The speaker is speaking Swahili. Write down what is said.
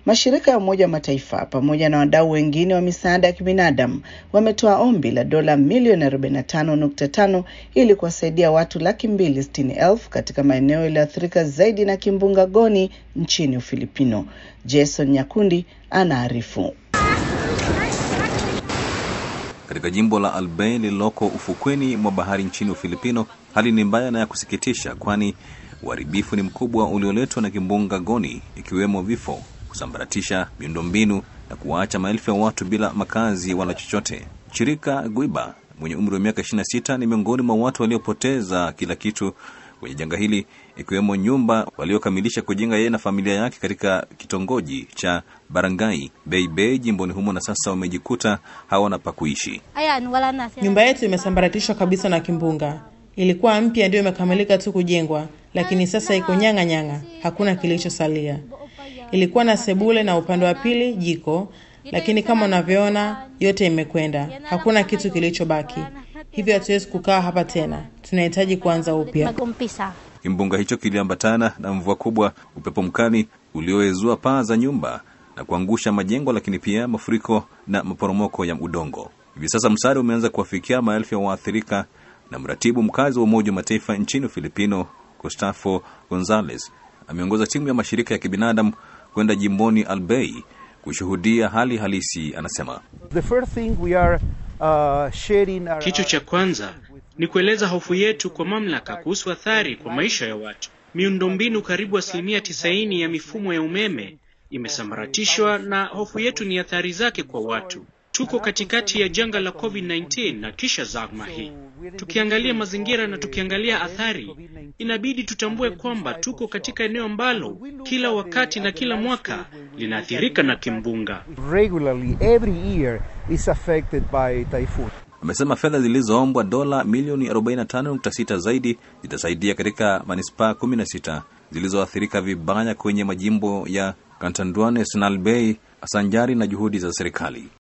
Mashirika ya Umoja wa Mataifa pamoja na wadau wengine wa misaada ya kibinadamu wametoa ombi la dola milioni 45.5 ili kuwasaidia watu laki mbili sitini elfu katika maeneo yaliyoathirika zaidi na kimbunga Goni nchini Ufilipino. Jason Nyakundi anaarifu. Katika jimbo la Albay lililoko ufukweni mwa bahari nchini Ufilipino, hali ni mbaya na ya kusikitisha, kwani uharibifu ni mkubwa ulioletwa na kimbunga Goni, ikiwemo vifo, kusambaratisha miundombinu na kuwaacha maelfu ya watu bila makazi wala chochote. Chirika Guiba mwenye umri wa miaka 26 ni miongoni mwa watu waliopoteza kila kitu kwenye janga hili, ikiwemo nyumba waliokamilisha kujenga yeye na familia yake katika kitongoji cha Barangay Beibei jimboni humo, na sasa wamejikuta hawana pa kuishi. Nyumba yetu imesambaratishwa kabisa na kimbunga. Ilikuwa mpya, ndio imekamilika tu kujengwa, lakini sasa iko nyang'a nyang'a, hakuna kilichosalia. Ilikuwa na sebule na upande wa pili jiko, lakini kama unavyoona yote imekwenda, hakuna kitu kilichobaki. Hivyo hatuwezi kukaa hapa tena, tunahitaji kuanza upya. Kimbunga hicho kiliambatana na mvua kubwa, upepo mkali ulioezua paa za nyumba na kuangusha majengo, lakini pia mafuriko na maporomoko ya udongo. Hivi sasa msaada umeanza kuwafikia maelfu ya waathirika, na mratibu mkazi wa Umoja wa Mataifa nchini Ufilipino, Gustavo Gonzalez, ameongoza timu ya mashirika ya kibinadamu kwenda jimboni Albay kushuhudia hali halisi. Anasema The first thing we are, uh, sharing our, Kitu cha kwanza ni kueleza hofu yetu kwa mamlaka kuhusu athari kwa maisha ya watu. Miundombinu karibu asilimia tisaini ya mifumo ya umeme imesambaratishwa na hofu yetu ni athari zake kwa watu. Tuko katikati ya janga la COVID-19 na kisha zama hii. Tukiangalia mazingira na tukiangalia athari, inabidi tutambue kwamba tuko katika eneo ambalo kila wakati na kila mwaka linaathirika na kimbunga. regularly every year is affected by typhoon. amesema fedha zilizoombwa dola milioni 45.6 zaidi zitasaidia katika manispaa 16 zilizoathirika vibaya kwenye majimbo ya Catanduanes na Albay sanjari na juhudi za serikali.